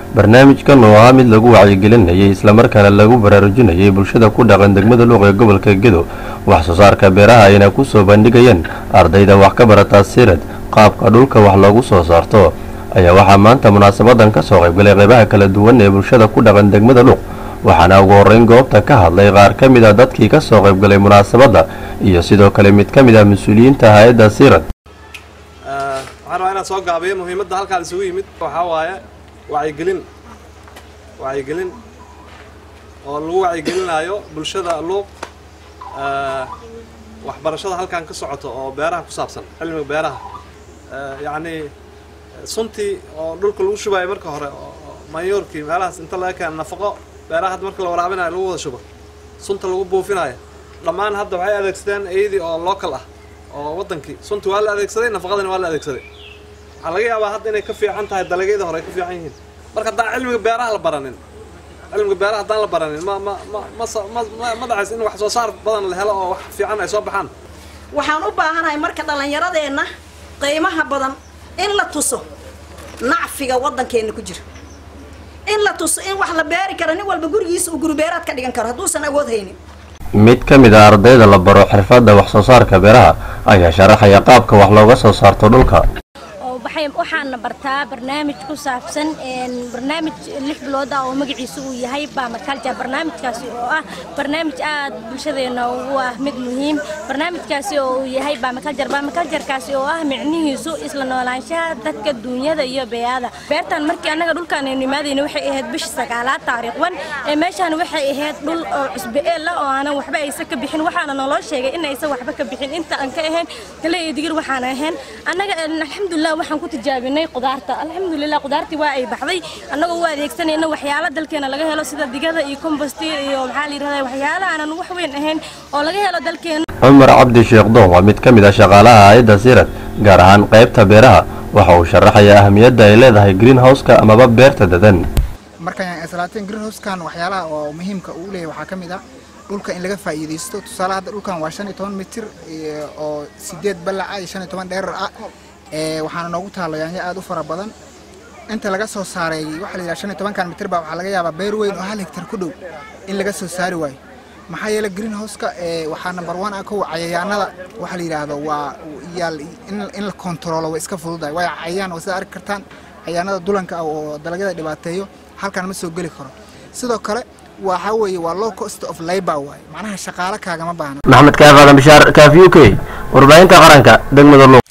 barnaamijkan oo ahaa mid lagu wacyigelinayay islamarkaana lagu baraarujinayay bulshada ku dhaqan degmada luuq ee gobolka gedo wax soo saarka beeraha ayna ku soo bandhigayeen ardayda wax ka barata sirad qaabka dhulka wax loogu soo saarto ayaa waxaa maanta munaasabadan ka soo qaybgalay qeybaha kala duwan ee bulshada ku dhaqan degmada luuq waxaana ugu horreyn goobta ka hadlay qaar ka mid a dadkii ka soo qaybgalay munaasabadda iyo sidoo kale mid ka mid ah mas-uuliyiinta hay-adda sirad waxaan rabaa inaan soo gaabiyo muhiimadda halkaan isugu yimid waxaa waaye wacyigelin wacyigelin oo lagu wacyigelinaayo bulshada luuq waxbarashada halkaan ka socoto oo beeraha ku saabsan cilmiga beeraha yacnii suntii oo dhulka lagu shubayo marka hore oo mayoorkii meelahaas inta laga keena nafaqo beeraha hadda marka la waraabinayo lagu wada shubo sunta lagu buufinayo dhammaan hadda waxay adeegsadeen iyadii oo local ah oo waddankii suntii waa la adeegsaday nafaqadina waa la adeegsaday waxaa laga yaabaa hadda inay ka fiican tahay dalagyada hore ay ka fiican yihiin marka haddaan cilmiga beeraha la baranin cilmiga beeraha haddaan la baranin ma ma ma ma ma ma dhacays in wax soo saar badan la helo oo wax fiican ay soo baxaan waxaan u baahanahay marka dhallinyaradeenna qiimaha badan in la tuso nacfiga waddankeenna ku jira in la tuso in wax la beeri karo nin walba gurigiisa uu guribeeraad ka dhigan karo hadduusan awood haynin mid ka mid a ardayda la baro xirfadda wax soo saarka beeraha ayaa sharaxaya qaabka wax looga soo saarto dhulka waxaana bartaa barnaamij ku saabsan barnaamij lix bilood ah oo magaciisa uu yahay bamakalja barnaamijkaasi oo ah barnaamij aad bulshadeena ugu ah mid muhiim barnaamijkaasi oo uu yahay bamakaljar bamakaljarkaasi oo ah micnihiisu isla noolaanshaha dadka duunyada iyo beeyada beertan markii annaga dhulkaan aynu imaadayna waxay ahayd bishii sagaalaad taariikh wan ee meeshaan waxay ahayd dhul oo cusbe eel ah oo aanan waxba aysa ka bixin waxaana naloo sheegay in aysan waxba ka bixin inta aan ka ahayn kale iyo digir waxaan ahayn annaga alxamdulilah waxaan ku tijaabinay qudaarta alxamdulilah qudaartii waa ay baxday annagoo u adeegsanayna waxyaalo dalkeena laga helo sida digada iyo compostir iyo maxaa la yidhahdaa waxyaalo aanan wax weyn ahayn oo laga helo dalkeena cumar cabdi sheekh doon waa mid ka mid ah shaqaalaha hay-adda sirad gaar ahaan qaybta beeraha waxa uu sharaxayaa ahamiyadda ay leedahay greenhouse-ka amaba beerta dadan markaan islaateen greenhouse-kan waxyaalaha oo muhiimka uu leeyahay waxaa ka mid ah dhulka in laga faa'iidaysto tusaale hadda dhulkan waa shan iyo toban mitir oo sideed ballaca iyo shan iyo toban dheerar ah waxaana noogu taalla yaanyo aad u fara badan inta laga soo saaray waxaa la yidhaha shan iyo tobankan mitir baa waxaa laga yaabaa beer weyn oo hal hektar ku dhow in laga soo saari waayo maxaa yeelay greenhouse-ka waxaa number one ah kow cayayaanada waxaa la yidhaahdo waa yaal in la kontaroolo way iska fududahay waayo cayayaan oo sida arki kartaan cayayaanada dulanka ah oo dalagyada dhibaateeyo halkan ma soo geli karo sidoo kale waxaa weeye waa low cost of labor waaye macnaha shaqaale kaagama baahna maxamed kaaf aadan bishaar kaaf u k warbaahinta qaranka degmada luuq